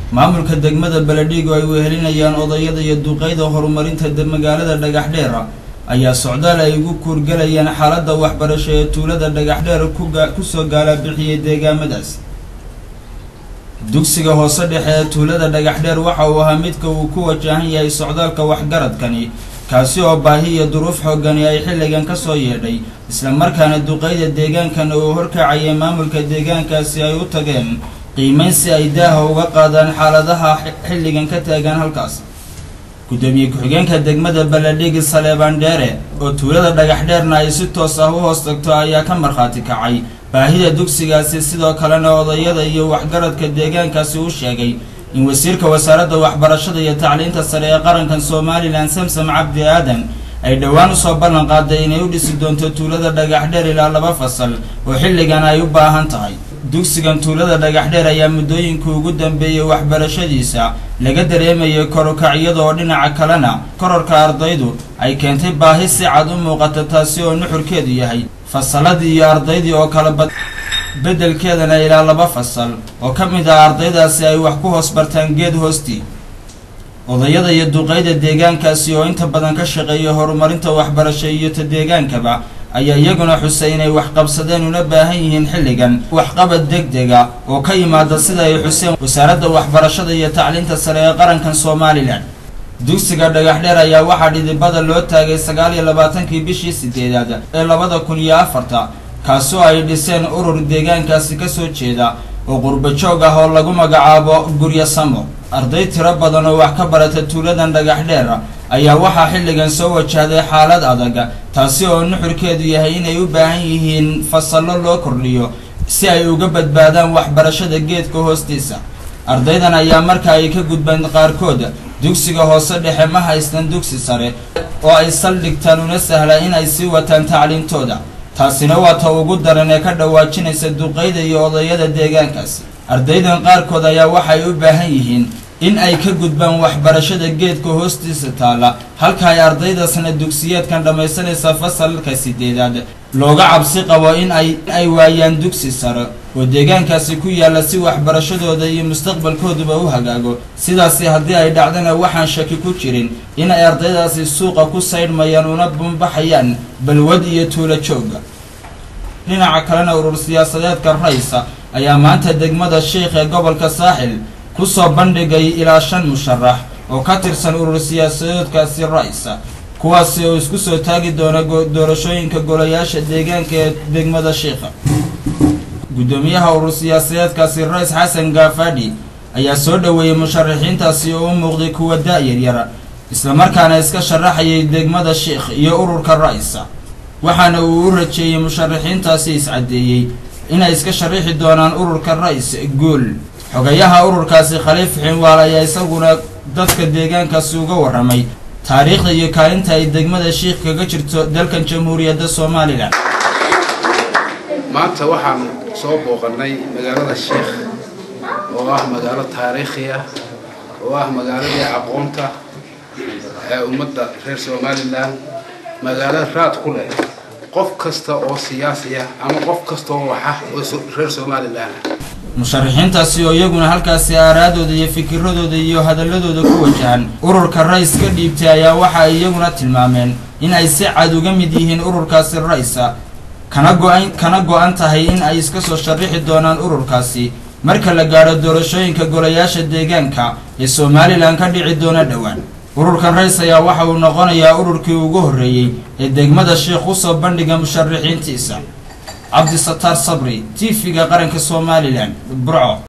maamulka degmada beledhigo ay wehelinayaan odayada iyo duqeyda horumarinta magaalada dhagaxdheer ayaa socdaal ay ugu kuurgalayaan xaaladda waxbarasho ee tuulada dhagaxdheer kusoo gaalabixiyey deegaamadaas dugsiga hoose dhexe ee tuulada dhagaxdheer waxa uu ahaa midka uu ku wajahan yahay socdaalka waxgaradkani kaasi oo baahi iyo duruuf xoogani ay xilligan ka soo yeedhay islamarkaana duqeyda deegaankan uu horkacayay maamulka deegaankaasi ay u tageen qiimeyn si ay daaha uga qaadaan xaaladaha xilligan ka taagan halkaas gudoomiye ku-xigeenka degmada baledhigi saleebaan dheere oo tuulada dhagaxdheerna ay si toos ah u hoos tagto ayaa ka markhaati kacay baahida dugsigaasi sidoo kalena odayada iyo waxgaradka deegaankaasi u sheegay in wasiirka wasaaradda waxbarashada iyo tacliinta sare ee qarankan somalilan samsam cabdi aadan ay dhowaan usoo ballan qaaday inay u dhisi doonto tuulada dhagaxdheer ilaa laba fasal oo xilligan ay u baahan tahay dugsigan tuulada dhagaxdheer ayaa muddooyinkii ugu dambeeyey waxbarashadiisa laga dareemayay korukac iyadoo dhinaca kalena kororka ardaydu ay keentay baahi si cad u muuqata taasi oo nuxurkeedu yahay fasalladii iyo ardaydii oo kala bad beddelkeedana ilaa laba fasal oo ka mid ah ardaydaasi ay wax ku hoos bartaan geed hoostii odayada iyo duqeyda deegaankaasi oo inta badan ka shaqeeya horumarinta waxbarasho iyo ta deegaankaba ayaa iyaguna xusay inay waxqabsadeen una baahan yihiin xilligan waxqabad deg dega oo ka yimaada sida ay xuseen wasaaradda waxbarashada iyo tacliinta sare ee qarankan somalilan dugsiga dhagaxdheer ayaa waxaa dhidibada loo taagay sagaal iyo labaatankii bishii sideedaad ee labada kun iyo afarta kaasoo ay dhiseen urur deegaankaasi kasoo jeeda oo qurbo joog ah oo lagu magacaabo guryo samo arday tiro badan oo wax ka barata tuuladan dhagaxdheer ayaa waxaa xilligan soo wajahday xaalad adag taasi oo nuxurkeedu yahay inay u baahan yihiin fasallo loo kordhiyo si ay uga badbaadaan waxbarashada geedka hoostiisa ardaydan ayaa marka ay ka gudbeen qaarkood dugsiga hoose dhexe ma haystan dugsi sare oo ay saldhigtaan una sahla in ay sii wataan tacliintooda taasina waa ta ugu daran ee ka dhawaajinaysa duqeyda iyo odayada deegaankaasi ardaydan qaarkood ayaa waxay u baahan yihiin in ay ka gudbaan waxbarashada geedka hoostiisa taalla halka ay ardaydaasna dugsiyeedkan dhammaysanaysa fasalka sideedaad looga cabsi qabo in ay ay waayaan dugsi sare oo deegaankaasi ku yaalla si waxbarashadooda iyo mustaqbalkooduba u hagaago sidaasi haddii ay dhacdana waxaan shaki ku jirin in ay ardaydaasi suuqa ku saydhmayaan una bambaxayaan balwad iyo tuulo jooga dhinaca kalena urur siyaasadeedka raysa ayaa maanta degmada sheikh ee gobolka saaxil kusoo bandhigay ilaa shan musharax oo ka tirsan urur siyaasadeedkaasi raysa kuwaasi oo isku soo taagi doona doorashooyinka golayaasha deegaanka ee degmada sheikha guddoomiyaha urur siyaasadeedkaasi rays xasan gaafadhi ayaa soo dhoweeyey musharaxiintaasi oo u muuqday kuwa da-yaryar islamarkaana iska sharaxayay degmada sheikh iyo ururka raysa waxaana uu u rajeeyey musharaxiintaasi iscaddeeyey inay iska sharaxi doonaan ururka rays guul xogayaha ururkaasi khaliif xinwaal ayaa isaguna dadka deegaankaasi uga warramay taariikhda iyo kaalinta ay degmada sheikh kaga jirto dalkan jamhuuriyadda somalilan maanta waxaan soo booqannay magaalada sheikh oo ah magaalo taariikhi ah oo ah magaaladii aqoonta ee ummadda reer somalilan magaalo raad ku leh qof kasta oo siyaasi ah ama qof kasta oo waxa oo reer somalilan ah musharaxiintaasi oo iyaguna halkaasi aaraadooda iyo fikiradooda iyo hadaladooda ku wajahan ururka rays ka dhiibtay ayaa waxa ay iyaguna tilmaameen in ay si cad uga mid yihiin ururkaasi raysa kana go-an kana go-an tahay in ay iska soo sharixi doonaan ururkaasi marka la gaadho doorashooyinka golayaasha deegaanka ee somalilan ka dhici doona dhowaan ururkan rays ayaa waxa uu noqonayaa ururkii ugu horreeyey ee degmada sheikh usoo bandhiga musharaxiintiisa cabdisataar sabri t v-ga qaranka somalilan burco